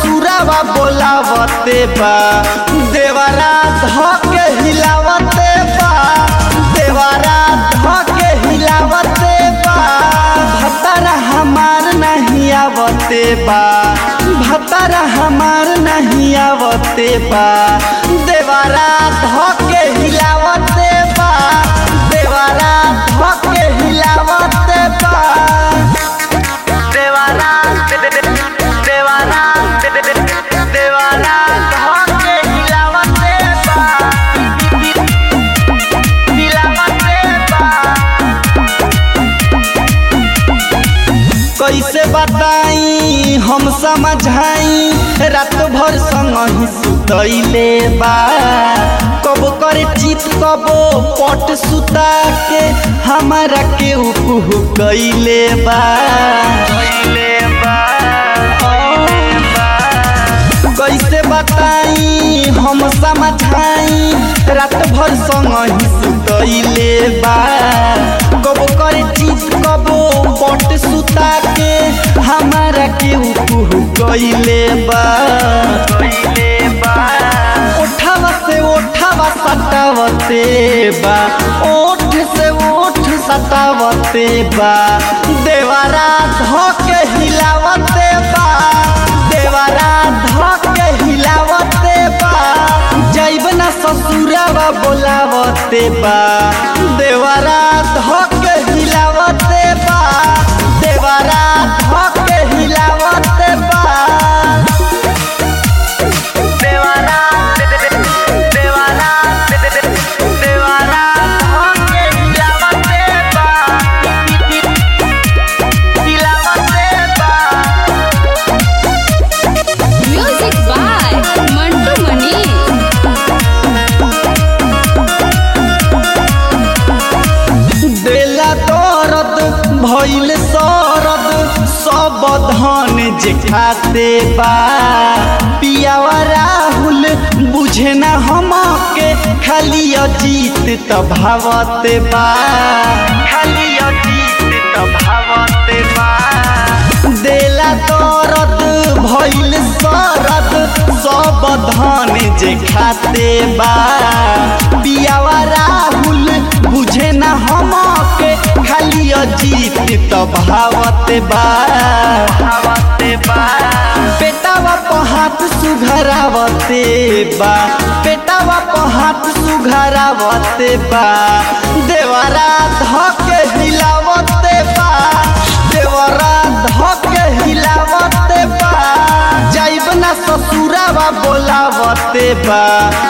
ससुरावा बोलावते बा देवरा धके हिलावते बा देवरा धके हिलावते बा भतारा हमार नहीं आवते बा भतारा हमार नहीं आवते बा देवरा धके हिलावते बा देवरा धके हिलावते बा देवारा देवारा देवारा धके हिलावते बा हिलावते बा कैसे बताई हम समझाई रात भर संग ही सुतैले बा कब करे चित कब पट सुता के हमारा के उकुहु कैले बा कैसे बताई हम समझाई रात भर संग ही सुतैले बा कब करे चीज कब पट सुता के हमारा के उकुहु कैले बा उठावा से उठावा सटावते बा ओठ से ओठ सटावते बा देवारा धके हिलावते बा देवारा धके हिलावते बा जैब ना ससुरावा बोलावते बा देवारा धके हिलावते बा देवारा धके हिलावते बा देवारा देवारा देवारा धके हिलावते बा हिलावते बा Music by Mantu Mani. देला दरद भइल सरद सब धन जे खाते बा पियावा राहुल बुझे ना हमके खाली अजीत त भावते बा खाली अजीत त भावते बा देला दरद भइल सरद सब धन जे खाते बा पियावा राहुल बुझे ना हमके खाली अजीत त भावते बा भावते बा पेटावा पर हाथ सुघरावते बा पेटावा पर हाथ सुघरावते बा देवरा धके हिलावते बा देवरा धके हिलावते बा जाइब ना ससुरावा बोलावते बा